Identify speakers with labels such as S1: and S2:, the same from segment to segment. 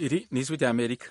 S1: iri ni ijwi rya amerika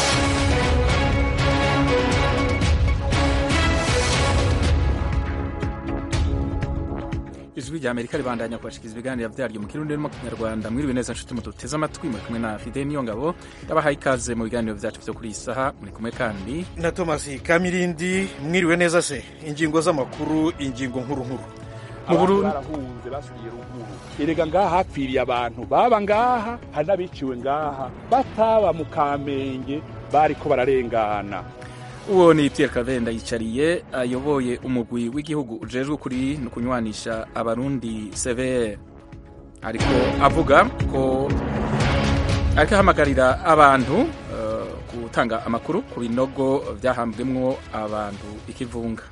S1: ijwi rya amerika ribandanya kubashikiriza ibiganiro vyaryo mu kirundi no mu kinyarwanda mwiriwe neza nshuti muduteze amatwi muri kumwe na fide niyo ngabo yabahaye ikaze mu biganiro vyacu vyo kuri iyi saha muri kumwe kandi
S2: na thomas kamirindi mwiriwe neza se ingingo z'amakuru ingingo nkuru nkuru
S1: mu Burundi
S3: barahunze basubiye ruguru erega ngaha hapfiriye abantu baba ngaha hari n'abiciwe ngaha bataba mu kamenge bariko bararengana
S1: uwo ni Pierre Kavenda yicariye ayoboye umugwi w'igihugu ujejwe kuri no kunywanisha abarundi CVR ariko avuga ko ariko ahamagarira abantu uh, gutanga amakuru ku binogo vyahambwemwo abantu ikivunga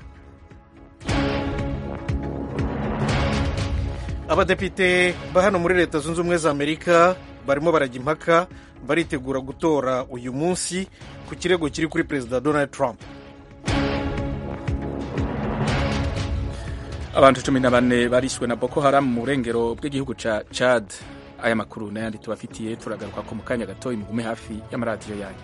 S2: abadepite ba hano muri leta zunze ubumwe za amerika barimo barajya impaka baritegura gutora uyu munsi ku kirego kiri kuri perezida donald trump
S1: abantu cumi na bane barishwe na boko haram mu burengero bw'igihugu ca chad aya makuru n'ayandi tubafitiye turagaruka ko mu kanya gatoyi mugume hafi y'amaradiyo yanyu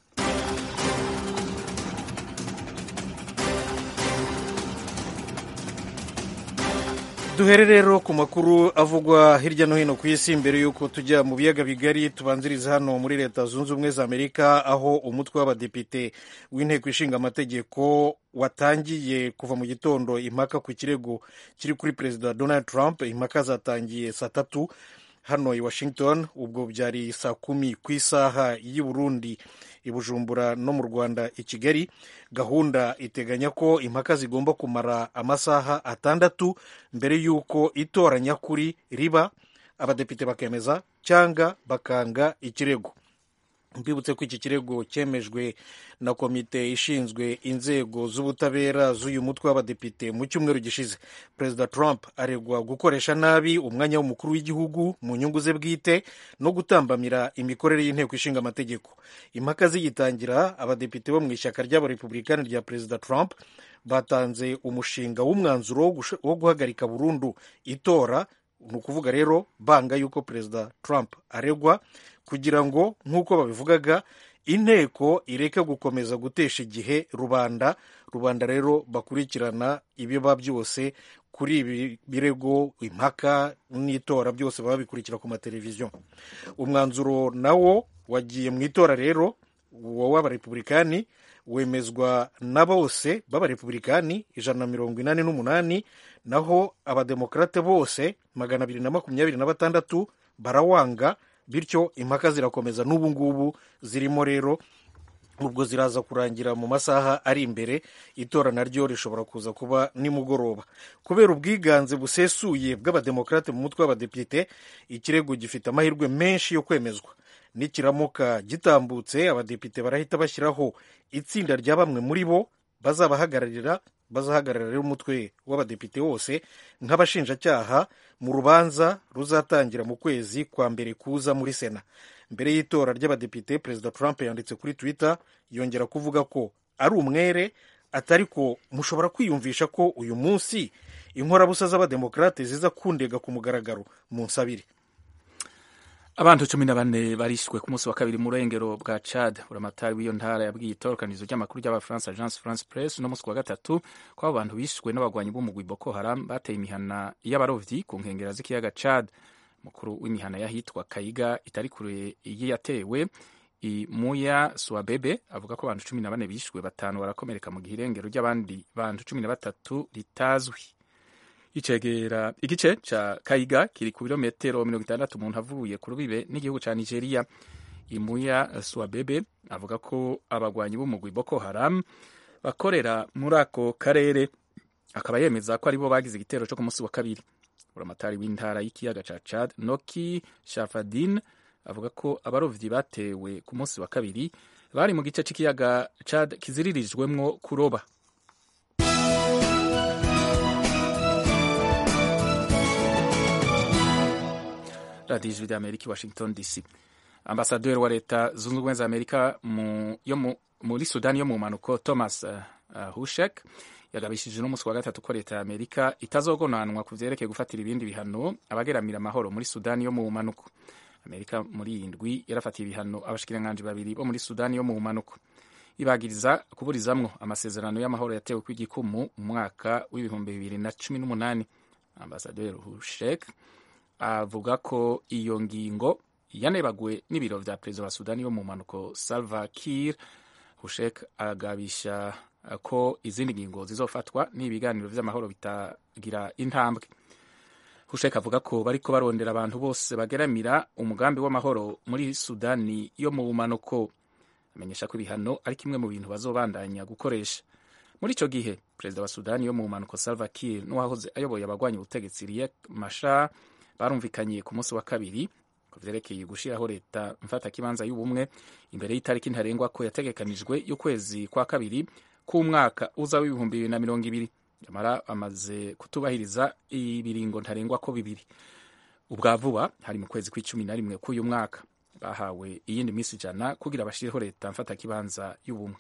S2: duhere rero ku makuru avugwa hirya no hino ku isi mbere y'uko tujya mu biyaga bigari tubanziriza hano muri leta zunze ubumwe za amerika aho umutwe w'abadepite w'inteko ishinga amategeko watangiye kuva mu gitondo impaka ku kirego kiri kuri perezida donald trump impaka zatangiye saa tatu hano i washington ubwo byari saa kumi ku isaha y'i burundi i bujumbura no mu rwanda i kigali gahunda iteganya ko impaka zigomba kumara amasaha atandatu mbere y'uko itora nyakuri riba abadepite bakemeza cyangwa bakanga ikirego mbibutse ko iki kirego cyemejwe na komite ishinzwe inzego z'ubutabera z'uyu mutwe w'abadepite mu cyumweru gishize perezida trump aregwa gukoresha nabi umwanya w'umukuru w'igihugu mu nyungu ze bwite no gutambamira imikorere y'inteko ishinga amategeko impaka zigitangira abadepite bo mu ishyaka ry'abarepublikani rya perezida trump batanze umushinga w'umwanzuro wo guhagarika burundu itora ni ukuvuga rero banga yuko perezida trump aregwa kugira ngo nk'uko babivugaga inteko ireke gukomeza gutesha igihe rubanda rubanda rero bakurikirana ibiba byose kuri ibi birego impaka n'itora byose baba bikurikira ku mateleviziyo umwanzuro nawo wagiye mu itora rero uwo w'abarepublikani wemezwa na bose b'abarepublikani ijana na mirongo inani n'umunani naho abademokarate bose magana abiri na makumyabiri na batandatu barawanga bityo impaka zirakomeza n'ubu ngubu zirimo rero ubwo ziraza kurangira mu masaha ari imbere itora naryo rishobora kuza kuba nimugoroba kubera ubwiganze busesuye bw'abademokarate mu mutwe w'abadepite ikirego gifite amahirwe menshi yo kwemezwa nikiramuka gitambutse abadepite barahita bashyiraho itsinda rya bamwe muri bo bazabahagararira bazahagararira rero umutwe w'abadepite wose nk'abashinjacyaha mu rubanza ruzatangira mu kwezi kwa mbere kuza muri sena mbere y'itora ry'abadepite perezida trump yanditse kuri twitter yongera kuvuga ko ari umwere atari ko mushobora kwiyumvisha ko uyu munsi inkorabusa z'abademokarate ziza kundega ku mugaragaro mu nsabire
S1: abantu cumi na bane barishwe ku munsi wa kabiri mu burengero bwa chad buramatari w'iyo ntara yabwiye itorokanizo ry'amakuru ry'abafaransa agence france press no munsi wa gatatu ko abo bantu bishwe n'abagwanyi b'umugwi boko haram bateye imihana y'abarovyi ku nkengera z'ikiyaga chad mukuru w'imihana y'ahitwa kayiga itari kure y'iyatewe imuya swabebe avuga ko abantu cumi na bane bishwe batanu barakomereka mu gihe irengero ry'abandi bantu cumi na batatu ritazwi icegera igice ca kayiga kiri ku birometero mirongo itandatu umuntu avuye ku rubibe n'igihugu ca nigeria imuya swabebe avuga ko abagwanyi b'umugwi boko haram bakorera muri ako karere akaba yemeza ko aribo bagize igitero co ku munsi wa kabiri buramatari w'intara y'ikiyaga ca chad noki shafadin avuga ko abarovyi batewe ku munsi wa kabiri bari mu gice c'ikiyaga chad kiziririjwemwo kuroba radiyo ijwi ry'amerika i washington dc ambasaderi wa leta zunze ubumwe za amerika mu, yo mu, muri sudani yo mu mpanuko thomas uh, uh, hushek yagabishije n'umunsi wa gatatu ko leta ya amerika itazogonanwa ku vyerekeye gufatira ibindi bihano abageramira amahoro muri sudani yo mu mpanuko amerika muri iyi ndwi yarafatiye ibihano abashikiranganji babiri bo muri sudani yo mu bumanuko ibagiriza kuburizamwo amasezerano y'amahoro yatewe kw'igikumu mu mwaka w'ibihumbi bibiri na cumi n'umunani ambasaderi hushek avuga ko iyo ngingo yanebaguwe n'ibiro vya perezida wa sudani yo mu mpanuko salva kiir hushek agabisha ko izindi ngingo zizofatwa n'ibiganiro vy'amahoro bitagira intambwe hushek avuga ko bariko barondera abantu bose bageramira umugambi w'amahoro muri sudani yo mu bumanuko amenyesha ko ibihano ari kimwe mu bintu bazobandanya gukoresha muri ico gihe perezida wa sudani yo mu bumanuko salva kiir n'uwahoze ayoboye abagwanya ubutegetsi riek mashar barumvikanye ku munsi wa kabiri ku vyerekeye gushiraho leta mfatakibanza y'ubumwe imbere y'itariki ntarengwa ko yategekanijwe y'ukwezi kwa kabiri k'umwaka uza w'ibihumbi bibiri na mirongo ibiri nyamara bamaze kutubahiriza ibiringo ntarengwa ko bibiri ubwa vuba hari mu kwezi kw'icumi na rimwe k'uyu mwaka bahawe iyindi minsi ijana kugira bashireho leta mfatakibanza y'ubumwe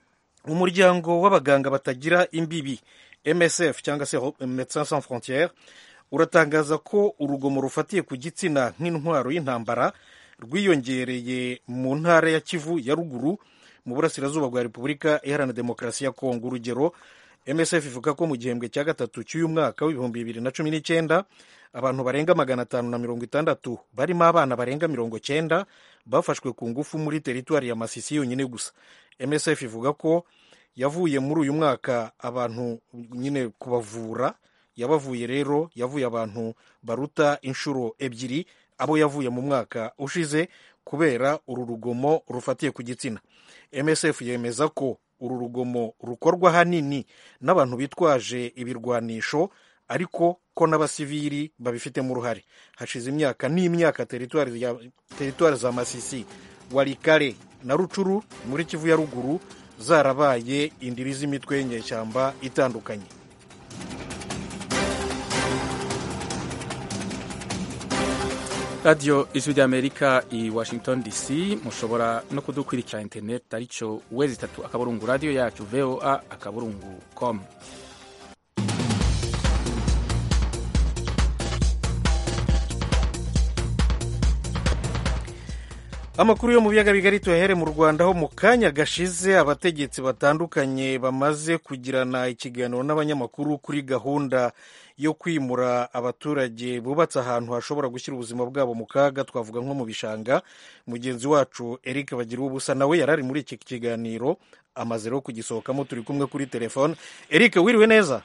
S2: umuryango w'abaganga batagira imbibi msf cyangwa se médecins sans frontières uratangaza ko urugomo rufatiye ku gitsina nk'intwaro y'intambara rwiyongereye mu ntara ya kivu ya ruguru mu burasirazuba bwa repubulika iharanira demokarasi ya kongo urugero msf ivuga ko mu gihembwe cya gatatu cy'uyu mwaka w'ibihumbi bibiri na cumi n'icyenda abantu barenga magana atanu na mirongo itandatu barimo abana barenga mirongo cyenda bafashwe ku ngufu muri teritwari ya masisi yonyine gusa msf ivuga ko yavuye muri uyu mwaka abantu nyine kubavura yabavuye rero yavuye abantu baruta inshuro ebyiri abo yavuye mu mwaka ushize kubera uru rugomo rufatiye ku gitsina msf yemeza ko uru rugomo rukorwa hanini n'abantu bitwaje ibirwanisho ariko ko n'abasivili babifitemo uruhare hashize imyaka n'imyaka teritwari za masisi warikare na rucuru muri kivu ya ruguru zarabaye indiri z'imitwe y'inyeshyamba itandukanye
S1: radiyo ijwi ry'amerika i washington dc mushobora no kudukurikira interineti aricyo wezi itatu akaburungu radiyo yacu voa akaburungu com
S2: amakuru yo mu biyaga bigari tuyahere mu rwanda ho mu kanya gashize abategetsi batandukanye bamaze kugirana ikiganiro n'abanyamakuru kuri gahunda yo kwimura abaturage bubatse ahantu hashobora gushyira ubuzima bwabo mu kaga twavuga nko mu bishanga mugenzi wacu eric bagira ubusa nawe yari ari muri iki kiganiro amaze rero kugisohokamo turi kumwe kuri telefone eric wiriwe neza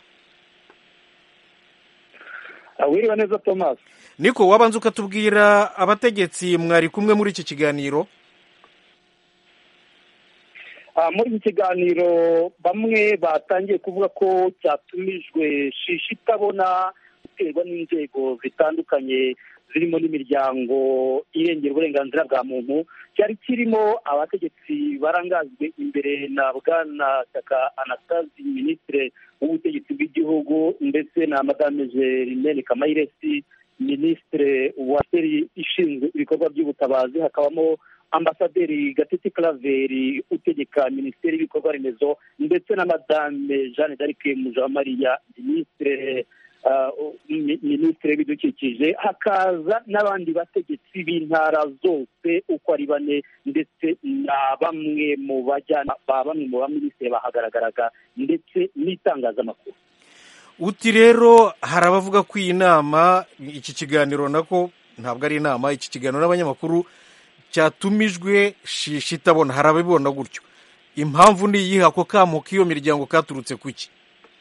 S4: wiriwe neza thomas
S2: niko wabanza ukatubwira abategetsi mwari kumwe muri iki kiganiro
S4: muri iki kiganiro bamwe batangiye kuvuga ko cyatumijwe shishi itabona guterwa n'inzego zitandukanye zirimo n'imiryango irengera uburenganzira bwa muntu cyari kirimo abategetsi barangajwe imbere na bwana shyaka anastasi minisitiri w'ubutegetsi bw'igihugu ndetse na madame jerimene kamayiresi minisitiri wa seri ishinzwe ibikorwa by'ubutabazi hakabamo ambasaderi gatete karaveri utegeka minisiteri y'ibikorwa remezo ndetse na madame jeanne d'arc mujamariya minisitiri minisitiri w'ibidukikije hakaza n'abandi bategetsi b'intara zose uko ari bane ndetse na bamwe mu bajyana ba bamwe mu baminisitiri bahagaragaraga ndetse n'itangazamakuru
S2: uti rero hari abavuga ko iyi nama iki kiganiro nako ntabwo ari inama iki kiganiro n'abanyamakuru cyatumijwe shishi itabona hari ababibona gutyo impamvu ni iyihe ako kamo k'iyo miryango katurutse ku ki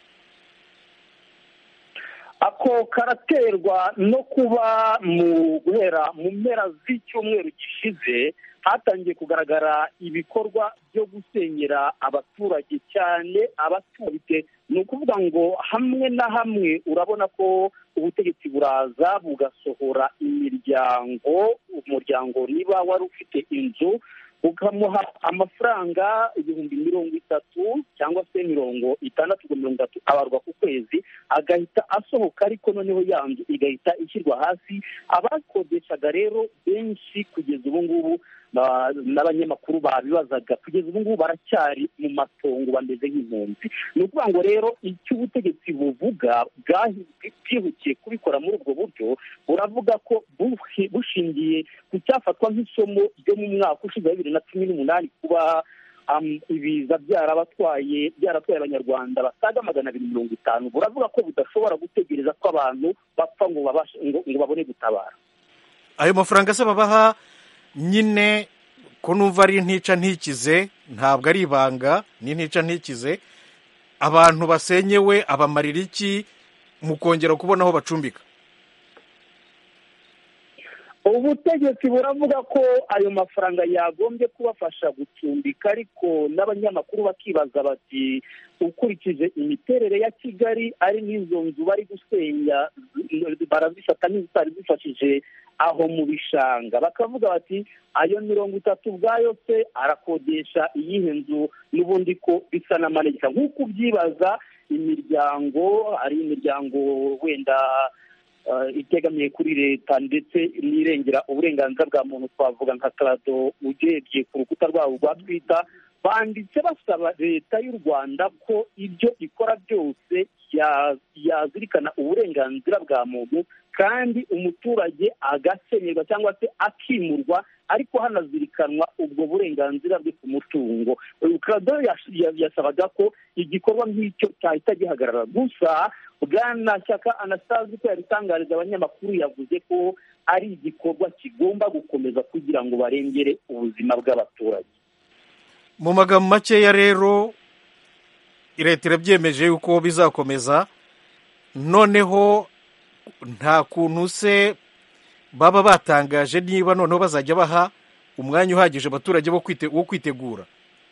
S4: ako karaterwa no kuba mu guhera mu mpera z'icyumweru gishize hatangiye kugaragara ibikorwa byo gusenyera abaturage cyane abaturage ni ukuvuga ngo hamwe na hamwe urabona ko ubutegetsi buraza bugasohora imiryango umuryango niba wari ufite inzu ukamuha amafaranga ibihumbi mirongo itatu cyangwa se mirongo itandatu ngo mirongo itatu abarwa ku kwezi agahita asohoka ariko noneho ya nzu igahita ishyirwa hasi abakodeshaga rero benshi kugeza ubu ngubu n'abanyamakuru babibazaga kugeza ubu ngubu baracyari mu matongo bameze nk'impunzi ni ukuvuga ngo rero icyo ubutegetsi buvuga bwihukiye kubikora muri ubwo buryo buravuga ko bushingiye ku cyafatwa nk'isomo ryo mu mwaka ushize wa bibiri na cumi n'umunani kuba ibiza byarabatwaye byaratwaye abanyarwanda basaga magana abiri mirongo itanu buravuga ko budashobora gutegereza ko abantu bapfa ngo babone gutabara
S2: ayo mafaranga se babaha nyine ko numva ari ntica ntikize ntabwo ari ibanga ni ntica ntikize abantu basenyewe abamarira iki mu kongera kubona aho bacumbika
S4: ubutegetsi buravuga ko ayo mafaranga yagombye kubafasha gucumbika ariko n'abanyamakuru bakibaza bati ukurikije imiterere ya kigali ari n'izo nzu bari gusenya barazifata nk'izitari zifashije aho mu bishanga bakavuga bati ayo mirongo itatu ubwayo se arakodesha iyihe nzu n'ubundi ko bisa n'amanegeka nk'uko ubyibaza imiryango ari imiryango wenda itegamiye kuri leta ndetse n'irengera uburenganzira bwa muntu twavuga nka karado ugebye ku rukuta rwabo rwa twita banditse basaba leta y'u rwanda ko ibyo ikora byose yazirikana uburenganzira bwa muntu kandi umuturage agasenyerwa cyangwa se akimurwa ariko hanazirikanwa ubwo burenganzira bwe ku mutungo karado yasabaga ko igikorwa nk'icyo cyahita gihagarara gusa bwana shyaka anastase ko yabitangariza abanyamakuru yavuze ko ari igikorwa kigomba gukomeza kugira ngo barengere ubuzima bw'abaturage
S2: mu magambo makeya rero leta irabyemeje yuko bizakomeza noneho nta kuntu se baba batangaje niba noneho bazajya baha umwanya uhagije abaturage wo kwitegura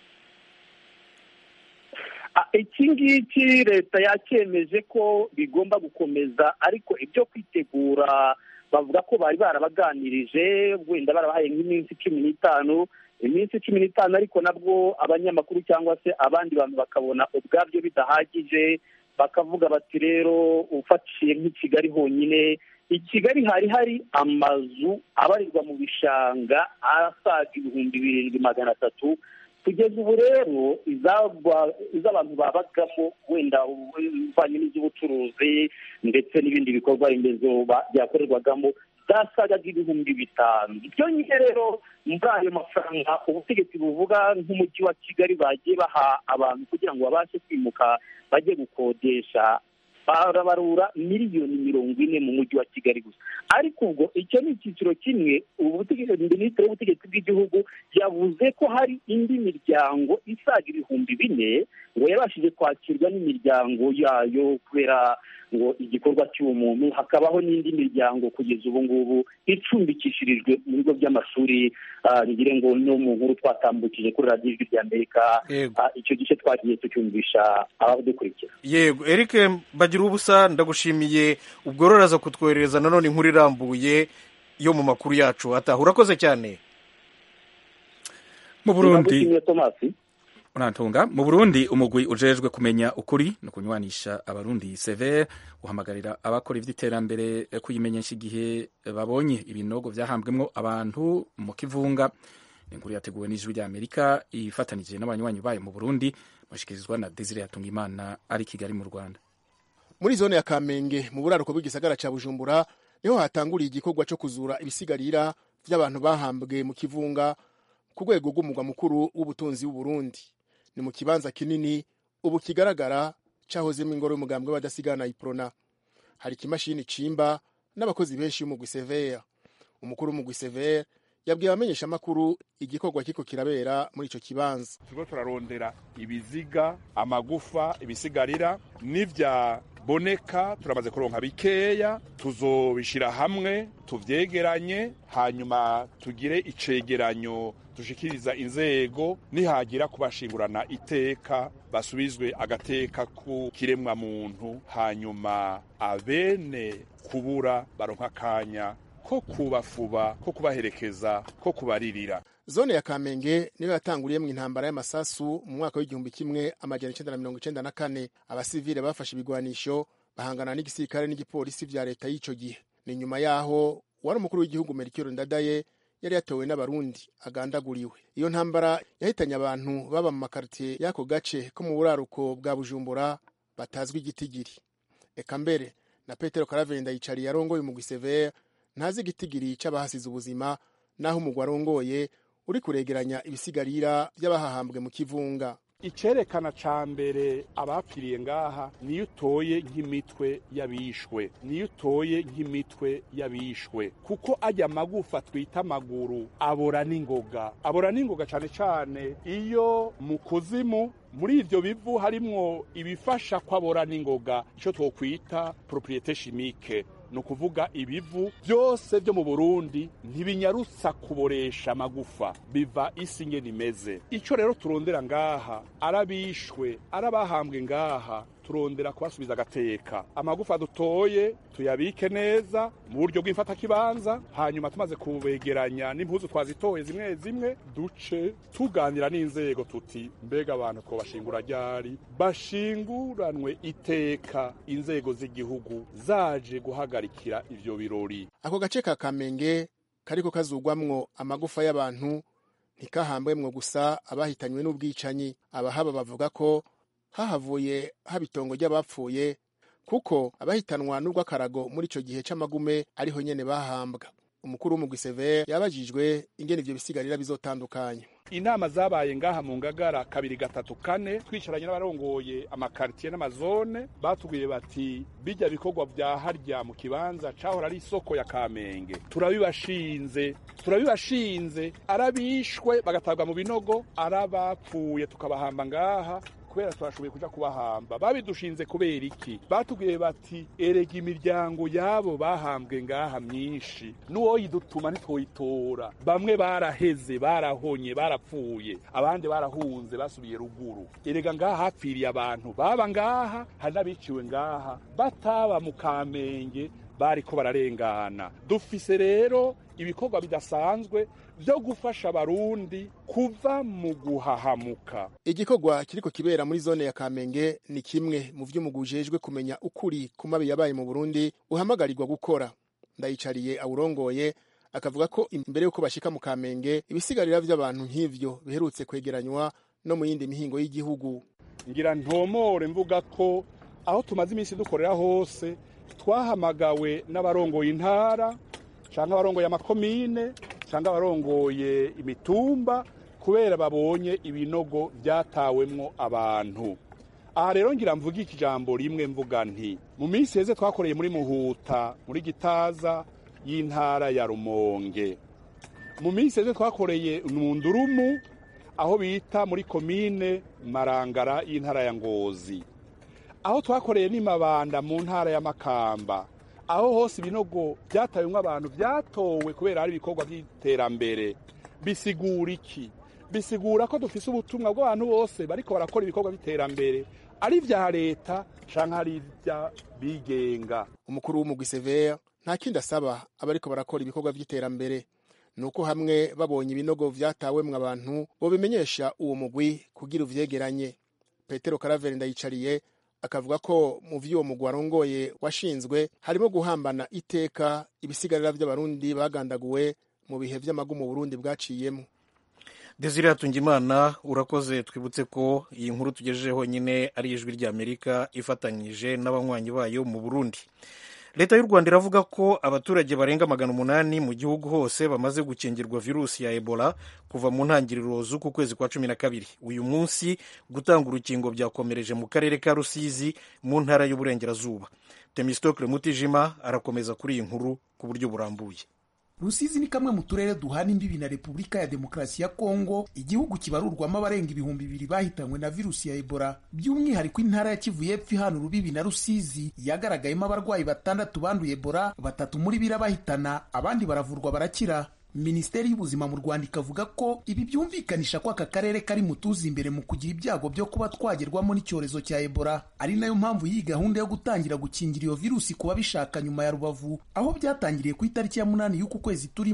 S4: iki ngiki leta yakemeje ko bigomba gukomeza ariko ibyo kwitegura bavuga ko bari barabaganirije wenda barabahaye nk'iminsi cumi n'itanu iminsi cumi n'itanu ariko nabwo abanyamakuru cyangwa se abandi bantu bakabona ubwabyo bidahagije bakavuga bati rero ufatiye nk'i kigali honyine i kigali hari hari amazu abarirwa mu bishanga asaga ibihumbi birindwi magana atatu kugeza ubu rero iz'abantu babagamo wenda uvanye n'iz'ubucuruzi ndetse n'ibindi bikorwa remezo byakorerwagamo zasagaga ibihumbi bitanu byonyine rero muri ayo mafaranga ubutegetsi buvuga nk'umujyi wa kigali bagiye baha abantu kugira ngo babashe kwimuka bajye gukodesha barabarura miliyoni mirongo ine mu mujyi wa kigali gusa ariko ubwo icyo ni icyiciro kimwe minisitiri w'ubutegetsi bw'igihugu yavuze ko hari indi miryango isaga ibihumbi bine ngo yabashije kwakirwa n'imiryango yayo kubera ngo igikorwa cy'uwo muntu hakabaho n'indi miryango kugeza ubu ngubu icumbikishirijwe mu bigo by'amashuri ngire ngo no mu nkuru twatambukije kuri radiyo ijwi ry'amerika icyo gice twagiye tucyumvisha abadukurikira
S2: yego eric bagira ubusa ndagushimiye ubwo ruraza kutwoherereza nanone inkuru irambuye yo mu makuru yacu ataha urakoze cyane
S1: mu burundi urantunga mu burundi umugwi ujejwe kumenya ukuri no kunywanisha abarundi severe uhamagarira abakora iby'iterambere kuyimenyesha igihe babonye ibinogo byahambwemo abantu mu kivunga inkuru yateguwe n'ijwi ry'amerika ifatanije n'abanywanyi bayo mu burundi bashyikirizwa na desire yatungimana ari kigali mu rwanda
S5: muri zone ya kamenge mu buraruko bw'igisagara cya bujumbura niho hatanguriye igikorwa cyo kuzura ibisigarira by'abantu bahambwe mu kivunga ku rwego rw'umugwa mukuru w'ubutunzi w'uburundi ni mu kibanza kinini ubu kigaragara cyahozemo ingoro y'umugambwe w'abadasigana iprona hari ikimashini cimba n'abakozi benshi b'umugwi severe umukuru w'umugwi severe yabwiye abamenyeshamakuru igikorwa kiko kirabera muri icyo kibanza
S3: turiko turarondera ibiziga amagufa ibisigarira n'ivyaboneka turamaze kuronka bikeya tuzobishira hamwe tuvyegeranye hanyuma tugire icegeranyo dushikiriza inzego nihagira kubashingurana iteka basubizwe agateka ku kiremwa muntu hanyuma abene kubura baronka akanya ko kubafuba ko kubaherekeza ko kubaririra
S5: zone ya kamenge niyo yatanguriye mu intambara y'amasasu mu mwaka w'igihumbi kimwe amajana icenda na mirongo icenda na kane abasivile bafashe ibigwanisho bahangana n'igisirikare n'igipolisi vya leta y'ico gihe ni nyuma yaho wari umukuru w'igihugu merikiro ndadaye yari yatowe n'abarundi agandaguriwe iyo ntambara yahitanye abantu baba mu makaritiye y'ako gace ko mu buraruko bwa bujumbura batazwi igitigiri eka mbere na petero karavenda yicariye arongoye umugwi severe ntazi igitigiri c'abahasize ubuzima naho umugwi arongoye uri kuregeranya ibisigarira by'abahahambwe mu kivunga
S3: icerekana ca mbere abapfiriye ngaha niyo utoye nk'imitwe y'abishwe niyo utoye nk'imitwe y'abishwe kuko ajya amagufa twita amaguru abora n'ingoga abora n'ingoga cane cane iyo mu kuzimu muri ivyo bivu harimwo ibifasha kwabora n'ingoga ico twokwita propriete chimique ni ukuvuga ibivu byose byo mu burundi ntibinyarutsa kuboresha amagufa biva isi ngene imeze icyo rero turondera ngaha arabishwe arabahambwe ngaha turondera kubasubiza agateka amagufa dutoye tuyabike neza mu buryo bw'imfatakibanza hanyuma tumaze kubegeranya n'impuzu twazitoye zimwe zimwe duce tuganira n'inzego tuti mbega abantu twobashingura ryari bashinguranwe iteka inzego z'igihugu zaje guhagarikira ivyo birori
S5: ako gace ka kamenge kariko kazugwamwo amagufa y'abantu ntikahambwemwo gusa abahitanywe n'ubwicanyi abahaba bavuga ko hahavuye haba itongo ry'abapfuye kuko abahitanwa n'urw'akarago muri ico gihe c'amagume ariho nyene bahambwa umukuru w'umugwi severe yabajijwe ingene ivyo bisigarira bizotandukanywa
S3: inama zabaye ngaha mu ngagara kabiri gatatu kane twicaranye n'abarongoye amakaritiye n'amazone batubwiye bati bijya bikorwa vya harya mu kibanza cahora ari isoko ya kamenge turabibashinze turabibashinze arabishwe bagatabwa mu binogo arabapfuye tukabahamba ngaha kubera twashoboye kuja kubahamba babidushinze kubera iki batubwiye bati erega imiryango yabo bahambwe ngaha myinshi n'uwoyidutuma ntitwoyitora bamwe baraheze barahonye barapfuye abandi barahunze basubiye ruguru erega ngaha hapfiriye abantu baba ngaha hari n'abiciwe ngaha bataba mu kamenge bariko bararengana dufise rero ibikorwa bidasanzwe byo gufasha abarundi kuva mu guhahamuka
S5: igikorwa kiriko kibera muri zone ya kamenge ni kimwe mu vy'umugwi ujejwe kumenya ukuri ku mabi yabaye mu burundi uhamagarirwa gukora ndayicariye awurongoye akavuga ko imbere y'uko bashika mu kamenge ibisigarira vy'abantu nk'ivyo biherutse kwegeranywa no mu yindi mihingo y'igihugu
S3: ngira ntomore mvuga ko aho tumaze iminsi dukorera hose twahamagawe n'abarongoye intara canke abarongoye amakomine canke abarongoye imitumba kubera babonye ibinogo vyatawemwo abantu aha rero ngira mvuga iki jambo rimwe mvuga nti mu minsi heze twakoreye muri muhuta muri gitaza y'intara ya rumonge mu minsi heze twakoreye mu ndurumu aho bita muri komine marangara y'intara ya ngozi aho twakoreye n'imabanda mu ntara ya makamba aho hose ibinogo byatawemwo abantu byatowe kubera ari ibikorwa by'iterambere bisigura iki bisigura ko dufise ubutumwa bw'abantu bose bariko barakora ibikorwa by'iterambere ari vya leta canke ari ivy'abigenga
S5: umukuru w'umugwi severe nta kindi asaba abariko barakora ibikorwa vy'iterambere nuko hamwe babonye ibinogo vyatawemwo abantu bobimenyesha uwo mugwi kugira uvyegeranye petero karaveri ndayicariye akavuga ko mu vy'uwo mugwi warongoye washinzwe harimo guhambana iteka ibisigarira vy'abarundi bagandaguwe mu bihe vy'amagumu Burundi bwaciyemo
S2: desire hatungimana urakoze twibutse ko iyi nkuru tugejejeho nyine ari ijwi ry'amerika ifatanyije n'abanywanyi bayo mu burundi leta y'u rwanda iravuga ko abaturage barenga magana umunani mu gihugu hose bamaze gukingirwa virusi ya ebola kuva mu ntangiriro z'uku kwezi kwa cumi na kabiri uyu munsi gutanga urukingo byakomereje mu karere ka rusizi mu ntara y'uburengerazuba temistokle mutijima arakomeza kuri iyi nkuru ku buryo burambuye
S6: rusizi ni kamwe mu turere duhana imbibi na repubulika ya demokarasi ya kongo igihugu kibarurwamo abarenga ibihumbi bibiri bahitanywe na virusi ya ebola by'umwihariko intara ya kivu y'epfo ihana urubibi na rusizi yagaragayemo abarwayi batandatu banduye ebola batatu muri birabahitana abandi baravurwa barakira minisiteri y'ubuzima mu rwanda ikavuga ko ibi byumvikanisha ko aka karere kari mu tuzi imbere mu kugira ibyago byo kuba twagerwamo n'icyorezo cya ebola ari nayo mpamvu y'iyi gahunda yo gutangira gukingira iyo virusi ku babishaka nyuma ya rubavu aho byatangiriye ku itariki ya munani y'uku kwezi turimo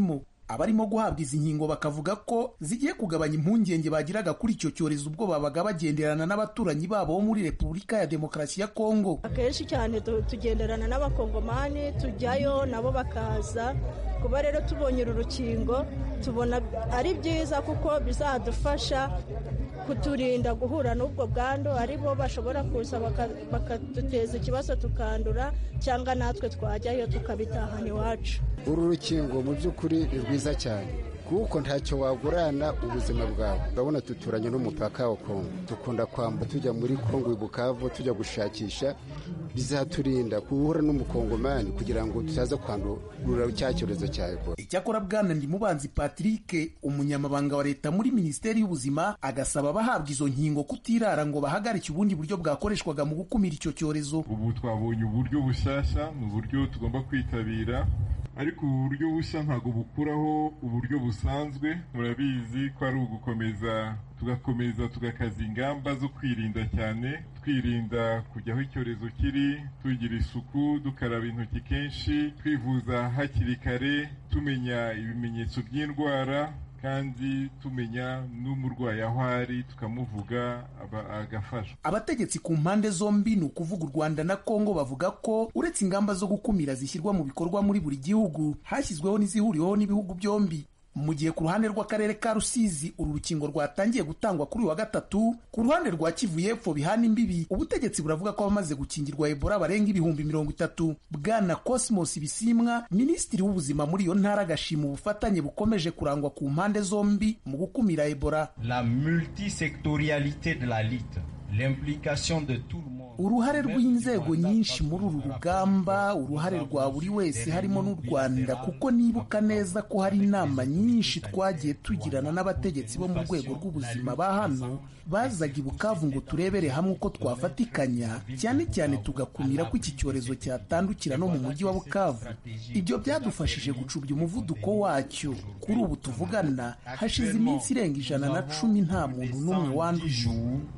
S6: abarimo guhabwa izi nkingo bakavuga ko zigiye kugabanya impungenge bagiraga kuri icyo cyorezo ubwo babaga bagenderana n'abaturanyi babo bo muri repubulika ya demokarasi ya kongo
S7: akenshi cyane tugenderana n'abakongomani tujyayo nabo bakaza kuba rero tubonye uru rukingo tubona ari byiza kuko bizadufasha kuturinda guhura n'ubwo bwandu ari bo bashobora kuza bakaduteza ikibazo tukandura cyangwa natwe twajyayo tukabitahana iwacu
S8: uru rukingo mu by'ukuri ni rwiza cyane kuko ntacyo wagurana ubuzima bwawe urabona duturanye n'umupaka wa kongo dukunda kwamba tujya muri kongo bukavu tujya gushakisha bizaturinda guhura n'umukongomani kugira ngo tutaza kwandura cya cyorezo cya ebola
S6: icyakora bwana ndimubanzi patrick umunyamabanga wa leta muri minisiteri y'ubuzima agasaba abahabwa izo nkingo kutirara ngo bahagarike ubundi buryo bwakoreshwaga mu gukumira icyo cyorezo
S9: ubu twabonye uburyo bushyashya ni uburyo tugomba kwitabira ariko ubu buryo bushya ntabwo bukuraho uburyo busanzwe murabizi ko ari ugukomeza tugakomeza tugakaza ingamba zo kwirinda cyane twirinda kujya aho icyorezo kiri tugira isuku dukaraba intoki kenshi twivuza hakiri kare tumenya ibimenyetso by'indwara kandi tumenya n'umurwayi aho ari tukamuvuga agafashwa
S6: abategetsi ku mpande zombi ni ukuvuga u rwanda na kongo bavuga ko uretse ingamba zo gukumira zishyirwa mu bikorwa muri buri gihugu hashyizweho n'izihuriweho n'ibihugu byombi mu gihe ku ruhande rw'akarere ka rusizi uru rukingo rwatangiye gutangwa kuri uyu wa gatatu ku ruhande rwa kivu y'epfo bihana imbibi ubutegetsi buravuga ko abamaze gukingirwa ebola barenga ibihumbi mirongo itatu bwana cosmos bisimwa minisitiri w'ubuzima muri iyo ntara agashima ubufatanye bukomeje kurangwa ku mpande zombi mu gukumira ebola
S10: la multisectorialité de la lutte l'implication de tout le monde
S6: uruhare rw'inzego nyinshi muri uru rugamba uruhare rwa buri wese harimo n'u rwanda kuko nibuka neza ko hari inama nyinshi twagiye tugirana n'abategetsi bo mu rwego rw'ubuzima ba hano bazaga i bukavu ngo turebere hamwe uko twafatikanya cyane cyane tugakumira ko iki cyorezo cyatandukira no mu mujyi wa bukavu ibyo byadufashije gucubya umuvuduko wacyo kuri ubu tuvugana hashize iminsi irenga ijana na cumi nta muntu n'umwe wanduye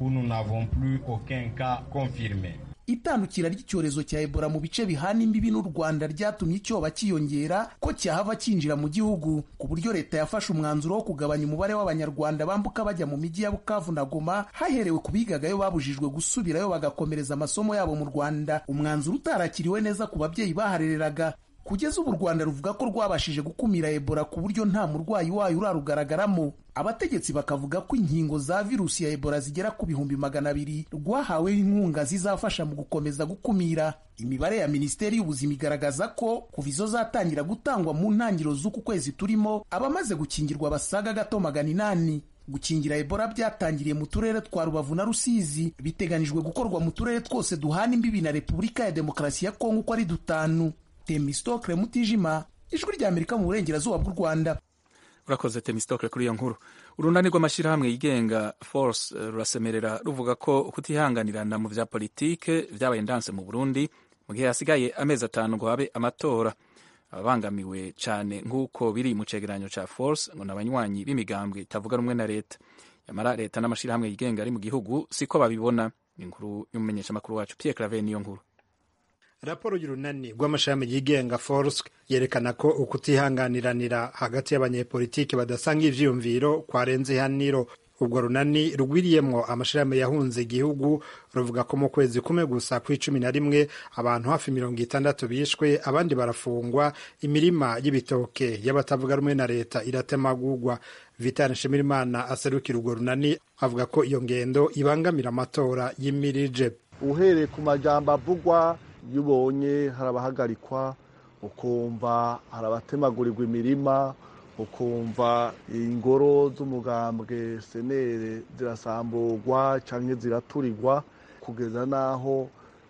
S6: itandukira ry'icyorezo cya ebola mu bice bihana imbibi n'u rwanda ryatumye icyoba cyiyongera ko cyahava cyinjira mu gihugu ku buryo leta yafashe umwanzuro wo kugabanya umubare w'abanyarwanda bambuka bajya mu mijyi ya bukavu na goma haherewe ku bigagayo babujijwe gusubirayo bagakomereza amasomo yabo mu rwanda umwanzuro utarakiriwe neza ku babyeyi baharereraga kugeza ubu u rwanda ruvuga ko rwabashije gukumira ebola ku buryo nta murwayi wayo urarugaragaramo abategetsi bakavuga ko inkingo za virusi ya ebola zigera ku bihumbi magana abiri rwahawe inkunga zizafasha mu gukomeza gukumira imibare ya minisiteri y'ubuzima igaragaza ko kuva izo zatangira gutangwa mu ntangiriro z'uku kwezi turimo abamaze gukingirwa basaga gato magana inani gukingira ebola byatangiriye mu turere twa rubavu na rusizi biteganijwe gukorwa mu turere twose duhana imbibi na repubulika ya demokarasi ya kongo uko ari dutanu temistokle mutijima ijwi ry'amerika mu burengerazuba bw'u rwanda
S1: urakoze temistokle kuri iyo nkuru urunani rw'amashyirahamwe yigenga force rurasemerera ruvuga ko kutihanganirana mu bya politike byabaye ndanse mu burundi mu gihe hasigaye amezi atanu ngo habe amatora ababangamiwe cyane nk'uko biri mu cegeranyo cya force ngo ni abanywanyi b'imigambwe itavuga rumwe na leta yamara leta n'amashyirahamwe yigenga ari mu gihugu siko babibona ni inkuru y'umumenyeshamakuru wacu pierre clave niyo nkuru
S11: raporo y'urunani rw'amashami yigenga force yerekana ko ukutihanganiranira hagati y'abanyepolitiki badasanga ivyiyumviro kwarenze ihaniro ubwo runani rugwiriyemwo amashirahamwe yahunze igihugu ruvuga ko mu kwezi kumwe gusa kw'icumi na rimwe abantu hafi mirongo itandatu bishwe abandi barafungwa imirima y'ibitoke y'abatavuga rumwe na leta iratemagurwa vitani nshimirimana aserukira urwo runani avuga ko iyo ngendo ibangamira amatora y'imirije
S12: uhereye ku majambo avugwa iyo ubonye hari abahagarikwa ukumva hari abatemagurirwa imirima ukumva ingoro z'umugambwe senere zirasamburwa cyangwa ziraturirwa kugeza n'aho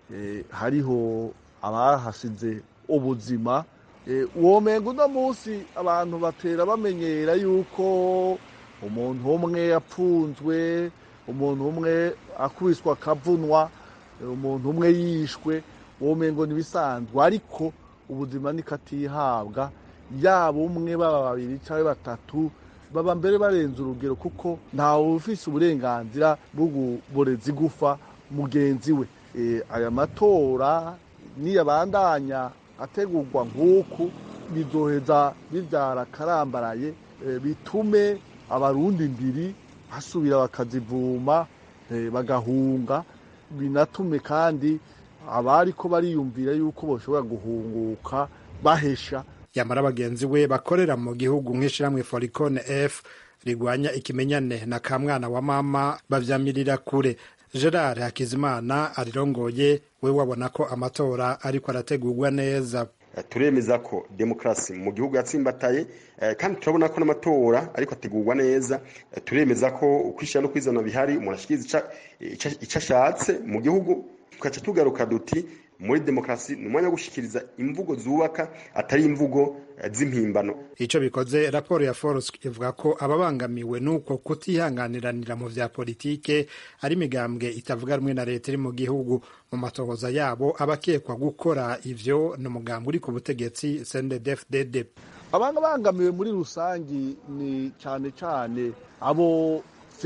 S12: hariho abahasize ubuzima uwo mengo uno munsi abantu batera bamenyera yuko umuntu umwe yapfunzwe umuntu umwe akubiswa akavunwa umuntu umwe yishwe uwo mengo ntibisanzwe ariko ubuzima nikatihabwa yaba umwe baba babiri cyangwa batatu baba mbere barenze urugero kuko ntawe ufise uburenganzira bwo kuboreza igufa mugenzi we aya matora niyabandanya ategurwa nk'uku bizoheza bibyara karambaraye bitume abarundi ndiri basubira bakazivuma bagahunga binatume kandi abari ko bariyumvira yuko bashobora guhunguka bahesha
S11: yamara bagenzi we bakorera mu gihugu nk'ishyirahamwe foricone f rigwanya ikimenyane na kamwana wa mama bavyamirira kure gerard hakizimana arirongoye we wabona ko amatora ariko arategurwa neza
S13: turemeza ko demokarasi mu gihugu yatsimbataye kandi turabona ko n'amatora ariko ategurwa neza turemeza ko ukwishyira no kwizana bihari umuntu ashikiriza icyo ashatse mu gihugu tugaca tugaruka duti muri demokarasi ni umwanya wo gushyikiriza imvugo zubaka atari imvugo z'impimbano
S11: icyo bikoze raporo ya forusi ivuga ko ababangamiwe n'uko kutihanganiranira mu vya politike ari imigambwe itavuga rumwe na leta iri mu gihugu mu matohoza yabo abakekwa gukora ivyo ni umugambwe uri ku butegetsi cndfdd
S12: abangamiwe muri rusangi ni cyane cyane abo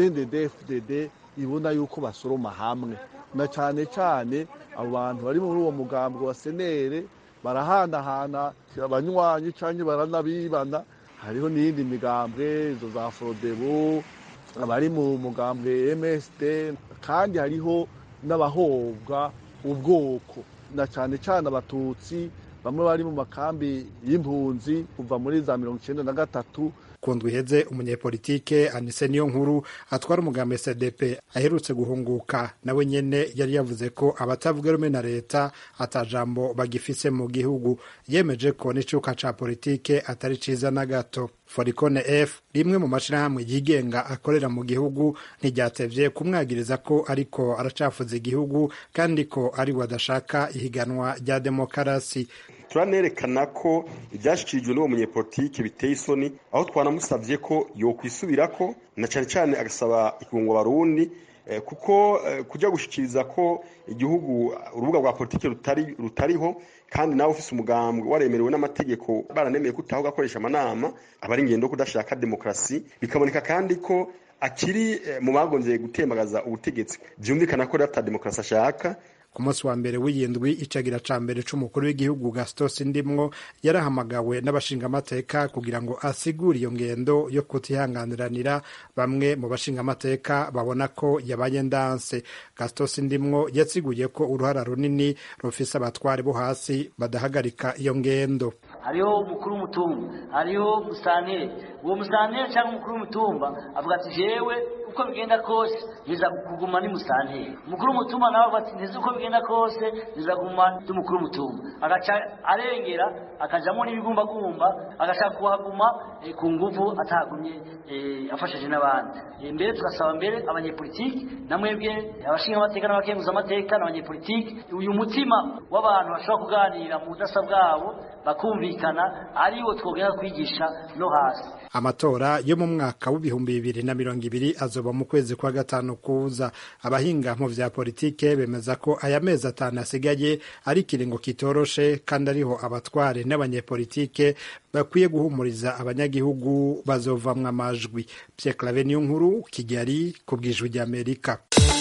S12: cndfdd ibona yuko basoroma hamwe na cyane cyane abo bantu bari muri uwo mugambwe wa senere barahanahana abanywanyi cyangwa baranabibana hariho n'iyindi migambwe izo za forodebo abari mu mugambwe msd kandi hariho n'abahobwa ubwoko na cyane cyane abatutsi bamwe bari mu makambi y'impunzi kuva muri za mirongo icyenda na gatatu
S11: kundwa iheze umunyepolitike anise niyo nkuru atwara umugambi cdp aherutse guhunguka nawe nyene yari yavuze ko abatavuga rumwe na leta atajambo bagifise mu gihugu yemeje ko n'icuka ca politike atari ciza na gato foricone f rimwe mu mashirahamwe yigenga akorera mu gihugu ntiryatevye kumwagiriza ko ariko aracafuza igihugu kandi ko ari we adashaka ihiganwa rya demokarasi
S13: turanerekana ko ibyashyikirijwe n'uwo munyepolitike biteye isoni aho twanamusabye ko yokwisubirako na cyane cyane agasaba ikungo barundi kuko kujya gushyikiriza ko igihugu urubuga rwa politiki rutariho kandi nawe ufite umugambwe waremerewe n'amategeko baranemeye ko utaho ugakoresha amanama aba ari ingendo kudashaka demokarasi bikaboneka kandi ko akiri mu bagonzeye gutembagaza ubutegetsi byumvikana ko rero ata demokarasi ashaka
S11: ku munsi wa mbere w'iyindwi icagira ca mbere c'umukuru w'igihugu gastos ndimwo yarahamagawe n'abashingamateka kugira ngo asigure iyo ngendo yo kutihanganiranira bamwe mu bashingamateka babona ko yabaye ndanse gastos ndimwo yasiguye ko uruhara runini rufise abatware bo hasi badahagarika iyo ngendo
S14: hariho umukuru w'umutumba hariho musanteri uwo musanteri cyangwa umukuru w'umutumba avuga ati jewe uko bigenda kose niza kuguma ni musanteri umukuru w'umutumba nawe avuga ati ntizi uko bigenda kose niza kuguma ndi umukuru w'umutumba agaca arengera akajamo n'ibigumbagumba agashaka kuhaguma ku nguvu atahagumye afashije n'abandi mbere tugasaba mbere abanyepolitiki na mwebwe abashinga amateka n'abakenguza amateka n'abanyepolitiki uyu mutima w'abantu bashobora kuganira mu budasa bwabo bakumvikana ariwo twogera kwigisha no hasi
S11: amatora yo mu mwaka w'ibihumbi bibiri na mirongo ibiri azoba mu kwezi kwa gatanu kuza abahinga mu vya politike bemeza ko aya mezi atanu asigaye ari ikiringo kitoroshe kandi ariho abatware n'abanyepolitike bakwiye guhumuriza abanyagihugu bazovamwo amajwi Pierre Claver niyo nkuru Kigali ku bwijwi ry'Amerika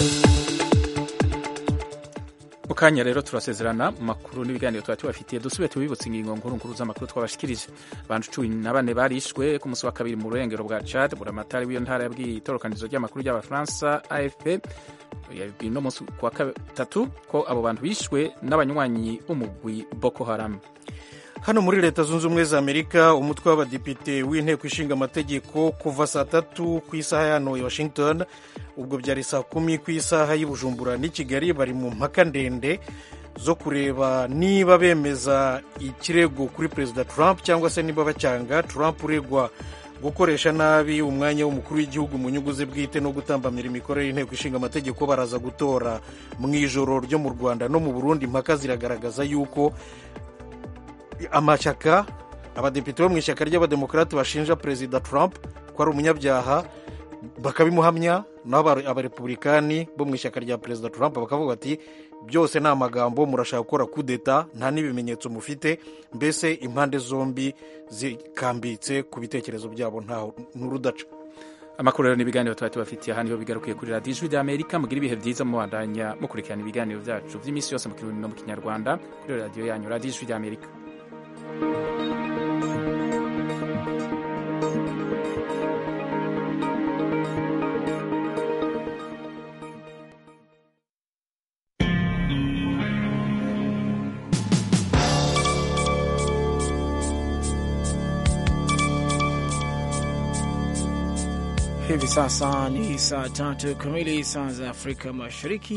S1: mu kanya rero turasezerana mu makuru n'ibiganiro tuba tubafitiye dusubire tubibutse ingingo nkuru nkuru z'amakuru twabashikirije abantu cumi na bane barishwe ku munsi wa kabiri mu burengero bwa Chad buramatari w'iyo ntara yabwiye itorokanizo ry'amakuru ry'abafaransa AFP yabwiye no munsi wa gatatu ko abo bantu bishwe n'abanywanyi b'umugwi Boko Haram
S2: hano muri leta zunze ubumwe za amerika umutwe w'abadepite w'inteko ishinga amategeko kuva saa tatu ku isaha ya hano i washington ubwo byari saa kumi ku isaha y'i bujumbura n'i kigali bari mu mpaka ndende zo kureba niba bemeza ikirego kuri perezida trump cyangwa se niba bacyanga trump uregwa gukoresha nabi umwanya w'umukuru w'igihugu mu nyungu ze bwite no gutambamira imikorere y'inteko ishinga amategeko baraza gutora mu ijoro ryo mu rwanda no mu burundi impaka ziragaragaza yuko amashyaka abadepite bo mu ishyaka ry'abademokarate bashinja perezida trump ko ari umunyabyaha bakabimuhamya naho abarepublikani bo mu ishyaka rya perezida trump bakavuga bati byose ni amagambo murashaka gukora kudeta nta n'ibimenyetso mufite mbese impande zombi zikambitse ku bitekerezo byabo ntaho n'urudaca
S1: amakuru rero n'ibiganiro tuba tubafitiye aha niho bigarukiye kuri radiyo ijwi ry'amerika mugira ibihe byiza mubandanya mukurikirana ibiganiro byacu by'iminsi yose mu kirundi no mu kinyarwanda kuri radiyo yanyu radiyo ijwi ry'amerika
S15: Hivi sasa ni saa tatu kamili saa za Afrika Mashariki.